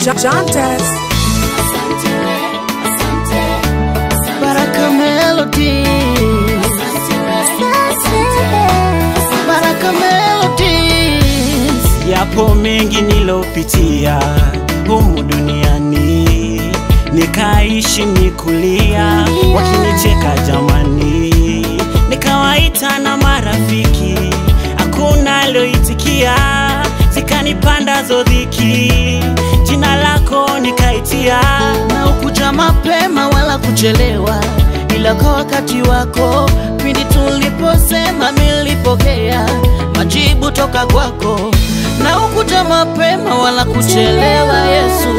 Jantes. Baraka Melody. Baraka Melodies. Yapo mengi nilopitia humu duniani, nikaishi nikulia, wakinicheka jamani, nikawaita na marafiki, hakuna alioitikia, zikanipandazo dhiki, jina lako nikaitia, na ukuja mapema wala kuchelewa, ila kwa wakati wako. Pindi tuliposema nilipokea majibu toka kwako, na ukuja mapema wala kuchelewa Yesu.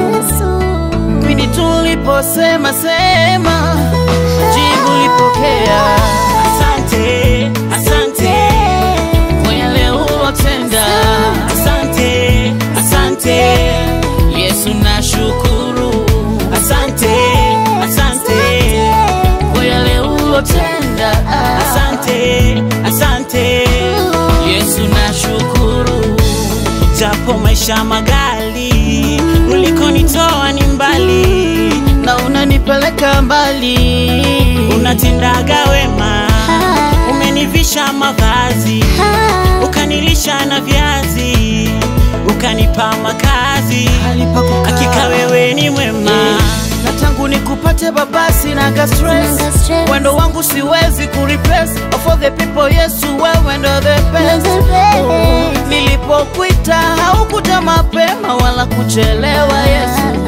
Pindi tuliposema sema, jibu lipokea. asante, asante, Kwa yale ulotenda, asante, asante, Yesu nashukuru. asante, asante. Kwa yale ulotenda, Asante, asante, Yesu nashukuru. japo maisha magali, ulikonitoa ni mbali, na unanipeleka mbali, unatendaga wema, umenivisha mavazi, ukanilisha na viazi, ukanipa makazi, Alipa kukaa. hakika wewe ni mwema. na tangu nikupate baba sinaga stress Sinaga stress. wendo wangu siwezi kureplace for the people Yesu wewe ndo the best the best. nilipokuita haukuja mapema wala kuchelewa Yesu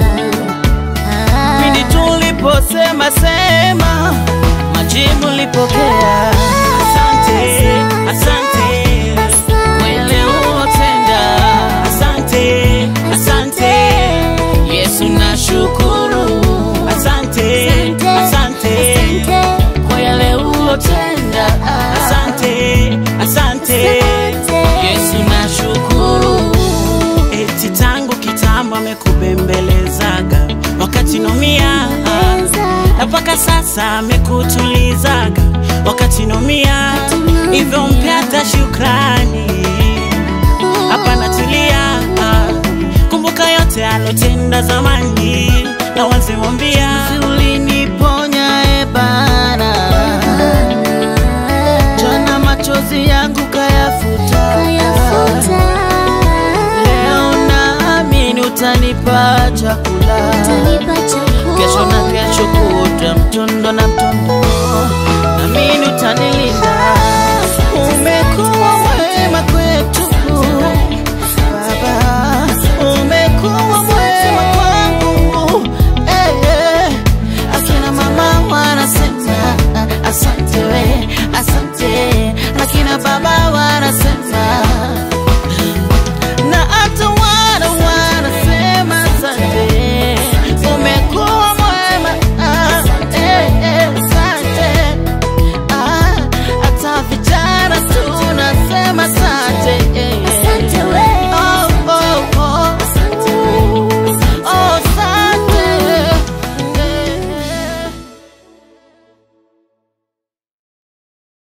pindi tuliposema sema majibu lipokea Asante, asante, kwa yale ulotenda asante, asante, Yesu nashukuru asante, asante. kwa yale ulotenda Asante, asante. Yesu nashukuru Eti tangu kitambo amekubembelezaga wakati nomia, na mpaka sasa amekutulizaga wakati nomia, hivyo mpe hata shukrani. Hapa natulia, kumbuka yote alotenda zamani, na wazimwambia uliniponya e Bwana jana machozi yangu kayafuta leo naamini utanipa chakula kesho na kesho kuota mtondo na mtondo